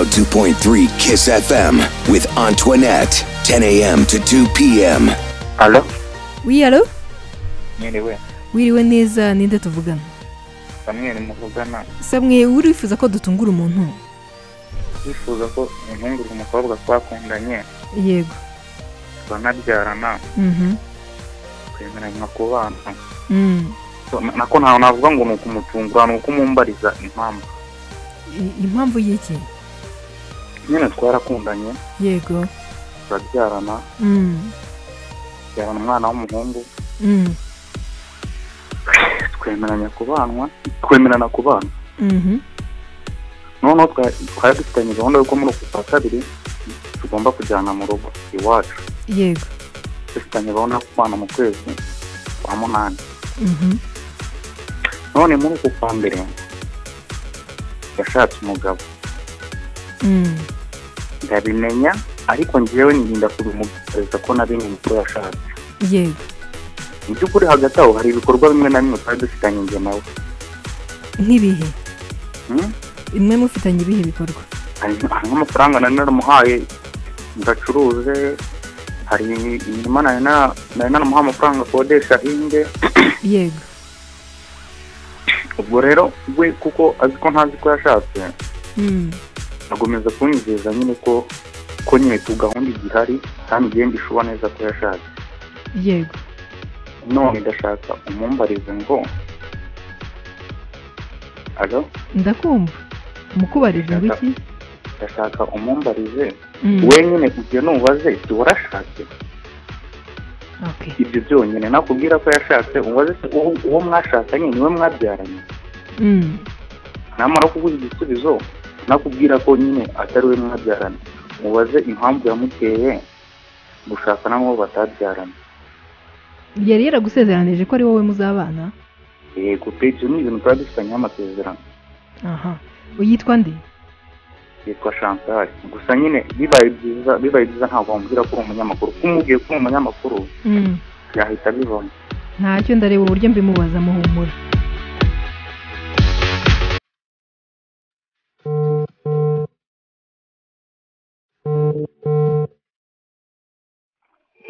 102.3 Kiss FM with Antoinette, 10 a.m. to 2 p.m. Alo? Oui, allo Mwiriwe. Wiriwe neza ninde tuvugana Samuel muvugana. samwe urifuza ko dutungura umuntu Yifuza ko umuhungu umukobwa twakundanye yego twanabyarana mhm twemeranya nka kubana. Mm. So, na- Nako ntawe navuga ngo ni ukumutungura ni ukumumbariza impamvu. I- impamvu y'iki Nyine twarakundanye yego turabyarana Mm. tubyarana umwana w'umuhungu Mm. twemeranya kubanwa twemerana kubana. Mhm. Noneho twa- twari dufitanye gahunda yuko muri uku kwa kabiri tugomba kujyana mu rugo iwacu. yego dufitanye gahunda yo kubana mu kwezi kwa munani. Mhm. none muri uku kwa mbere yashatse umugabo Mm. ndabimenya ariko njyewe nrinda kubimugaragaza ko nabimenye ko yashatse yego mu by'ukuri hagati aho hari ibikorwa bimwe na bimwe twari dufitanye njye nawe nk'ibihe Hmm? imwe mufitanye ibihe bikorwa hari hari nk'amafaranga nari naramuhaye ngo acuruze hari imirima nari nara- nari naramuhaye amafaranga akodesha inde yego ubwo rero we kuko azi ko ntazi ko yashatse Mm. akomeza kunyizeza nyine ko ko nyine tu gahunda igihari kandi igenda ishuba neza ko yashatse yego none ndashaka umumbarize ngo alo ndakumva mukubarije Ndashaka- wiki ndashaka umumbarize Mm. wenyine ibyo nubaze si warashatse okay ibyo byonyine nakubwira ko yashatse ubaze se uwo uwo mwashakanye niwe mwabyaranye Mm. namara kuguha igisubizo nakubwira ko nyine atari we mwabyaranye mubaze impamvu yamuteye gushaka n'abo batabyaranye yari yaragusezeranije ko ari wowe muzabana yego pe ibyo ni ibintu tuba dufitanyeho amasezerano aha uyitwa nde yitwa Chantal gusa nyine bibaye byiza bibaye byiza ntabwo wamubwira ko uri umunyamakuru kumubwiye ko uri umunyamakuru Mm. yahita abibona ntacyo ndareba uburyo mbimubaza muhumura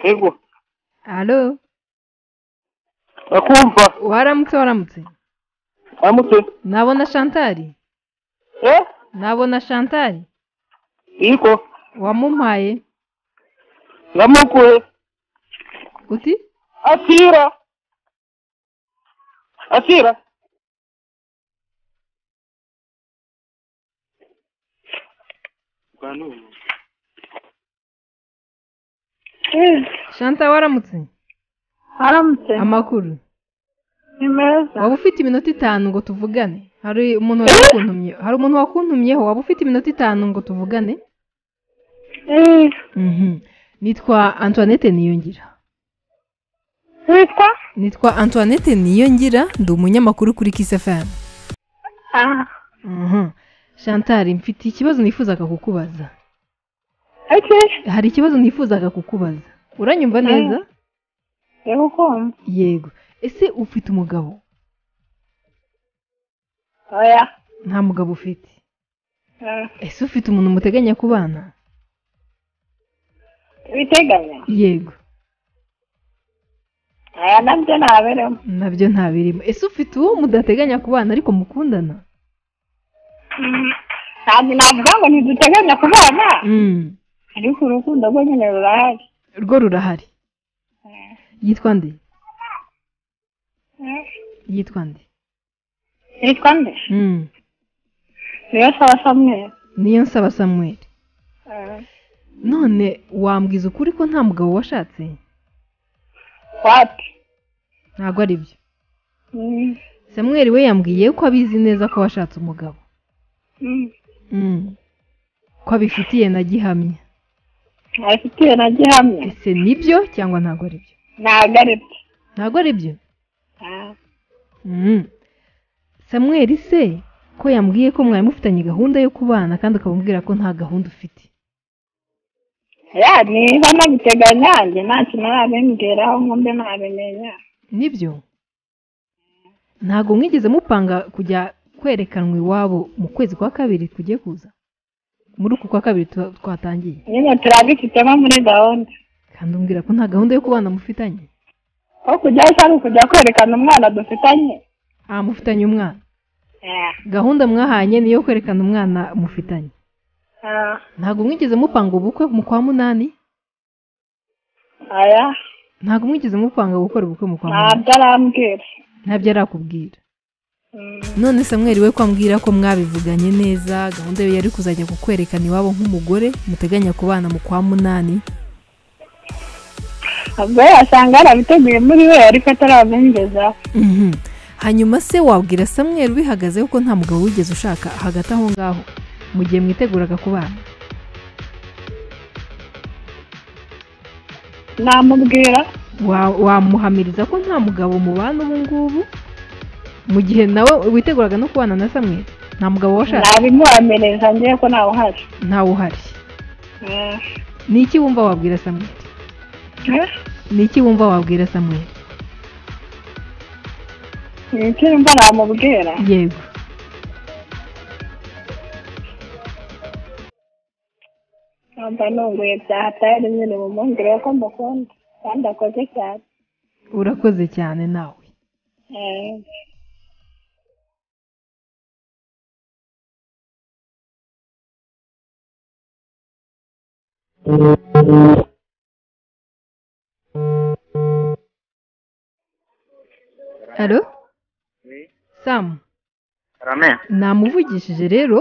yego alo akumva waramutse waramutse aramutse nabona shantari ye nabona shantari yiko wamumpaye namukuye uti akira akira shanta waramutse aramutse amakuru ni meza waba ufite iminota itanu ngo tuvugane hari umuntu wakuntumye hari umuntu wakuntumyeho waba ufite iminota itanu ngo tuvugane Eh, Mhm. nitwa antoinette niyongira witwa nitwa antoinette niyongira ndi umunyamakuru kuri kiss fm Ah, Mhm. shantari mfite ikibazo nifuzaga kukubaza okay hari ikibazo nifuzaga kukubaza uranyumva neza reba uko wumva yego ese ufite umugabo oya nta mugabo ufite Eh, ese ufite umuntu muteganya kubana ibiteganya yego aya nabyo ntaberemo nabyo ntabirimo ese ufite uwo mudateganya kubana ariko mukundana Mm, ntabwo navuga ngo ntiduteganya kubana ariko urukundo rwo nyine rurahari rwo rurahari yitwa nde Eh, yitwa nde witwa nde niyo saba samweri niyo nsaba samuel Eh, none wambwiza ukuri ko nta mugabo washatse wati ntabwo ari byo Mm, samuel we yambwiye ko abizi neza ko washatse umugabo mm. ko abifitiye na gihamya abifitiye na gihamya ese nibyo cyangwa ntabwo ari byo ntabwo ari byo ntabwo ari byo Ah, Mm. Samuel se ko yambwiye ko mwari mufitanye gahunda yo kubana kandi ukamubwira ko nta gahunda ufite ya niba nabiteganya njye nta kintu nabimbwiraho ngo mbe nabimenya nibyo ntabwo mwigeze mupanga kujya kwerekanwa iwabo mu kwezi kwa kabiri kugiye kuza muri uku kwa kabiri tuba- twatangiye nyine turabifitemo muri gahunda kandi umbwira ko nta gahunda yo kubana mufitanye aho kujyayo cyangwa ukujya kwerekana umwana dufitanye aha mufitanye umwana Eh, gahunda mwahanye niyo kwerekana umwana mufitanye ah, ntabwo mwigeze mupanga ubukwe mu kwa munani aya ntabwo mwigeze mupanga gukora ubukwe mu kwa munani ntabwo arambwira ntabyo arakubwira Mm, none samweri we kwambwira ko mwabivuganye neza gahunda ye yari kuzajya kukwerekana iwabo nk'umugore muteganya kubana mu kwa munani ubwo yasanga yarabiteguye muri we ariko atarabimgezaho Mhm. hanyuma se wabwira samweri ubihagazeho ko nta mugabo wigeze ushaka hagati aho ngaho mu gihe mwiteguraga kubana namubwira Wa- wamuhamiriza ko nta mugabo mubana ubu ngubu mu gihe nawe witeguraga no kubana na samweri nta mugabo washaka nabimuhamireza ngewe ko ntawe uhari ntawe uhari Eh, ni iki wumva wabwira samweri eh, ni iki wumva wabwira samweri ni iki mba namubwira yego mba nunguye bya hatari nyine mumwumvire ko mukunda kandi akoze cyane urakoze cyane nawe Eh, halo samu rame namuvugishije rero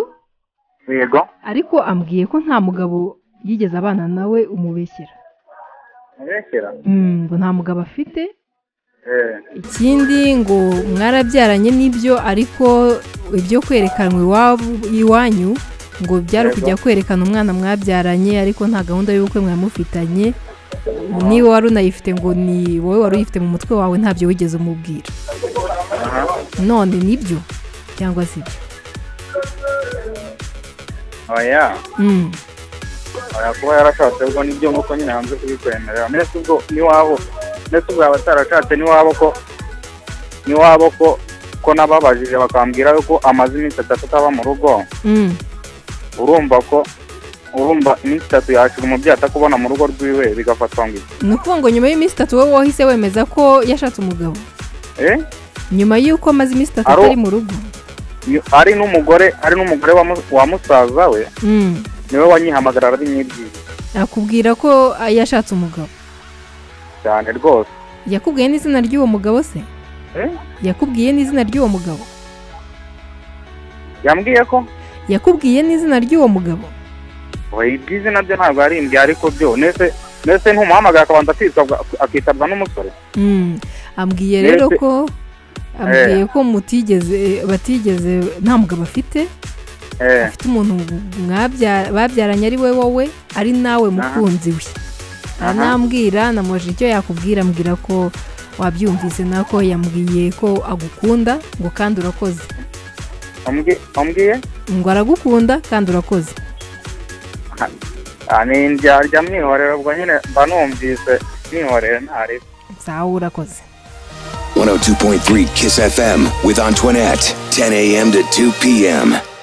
yego ariko ambwiye ko nta mugabo yigeze abana nawe umubeshyera mubeshyira Mm, ngo nta mugabo afite eh ikindi ngo mwarabyaranye n'ibyo ariko ibyo kwerekanwa iwabo iwanyu ngo byari Yego. kujya kwerekana umwana mwabyaranye ariko nta gahunda y'ubukwe mwamufitanye niba wari unayifite ngo ni wowe wari uyifite mu mutwe wawe ntabyo wigeze umubwira none nibyo cyangwa si ibyo oya Mm, oya kuba yarashatse ubwo nibyo nk'uko nyine hanze kubikwemerera ndetse ubwo n'iwabo ndetse ubwo yaba atarashatse n'iwabo ko n'iwabo ko ko nababajije bakambwira yuko amaze iminsi atatu ataba mu rugo mm, urumva ko urumva iminsi itatu yashira umubyeyi atakubona mu rugo rwiwe bigafatwa ngo iki ni ukuvuga ngo nyuma y'iminsi itatu wowe wahise wemeza ko yashatse umugabo eh nyuma y'uko amaze iminsi itatu Aro- atari mu rugo Ni- ari n'umugore ari n'umugore wa mu- wa musaza we Mm, niwe wanyihamagara arabimwibwira akubwira ko ah, yashatse umugabo cyane rwose yakubwiye n'izina ry'uwo mugabo se Eh? yakubwiye n'izina ry'uwo mugabo yambwiye ko yakubwiye n'izina ry'uwo mugabo oya iby'izina byo ntabwo yarimbwiye ariko byo ndetse ndetse ntumuhamagara akabanza akitabwa akitabwa n'umusore Mm, ambwiye rero Mbese- ko ambwiye ko mutigeze batigeze nta mugabo afite eh afite umuntu mwabya- babyaranye ari we wowe ari nawe mukunzi we aranambwira namuje icyo yakubwira ambwira ko wabyumvise nako yambwiye ko agukunda ngo kandi urakoze wambwi- wambwiye ngo aragukunda kandi urakoze Ah, ni indyarya mwihorera ubwo nyine mba numvise mwihorera ntariba sawa urakoze 102.3 Kiss FM with Antoinette, 10 a.m. to 2 p.m.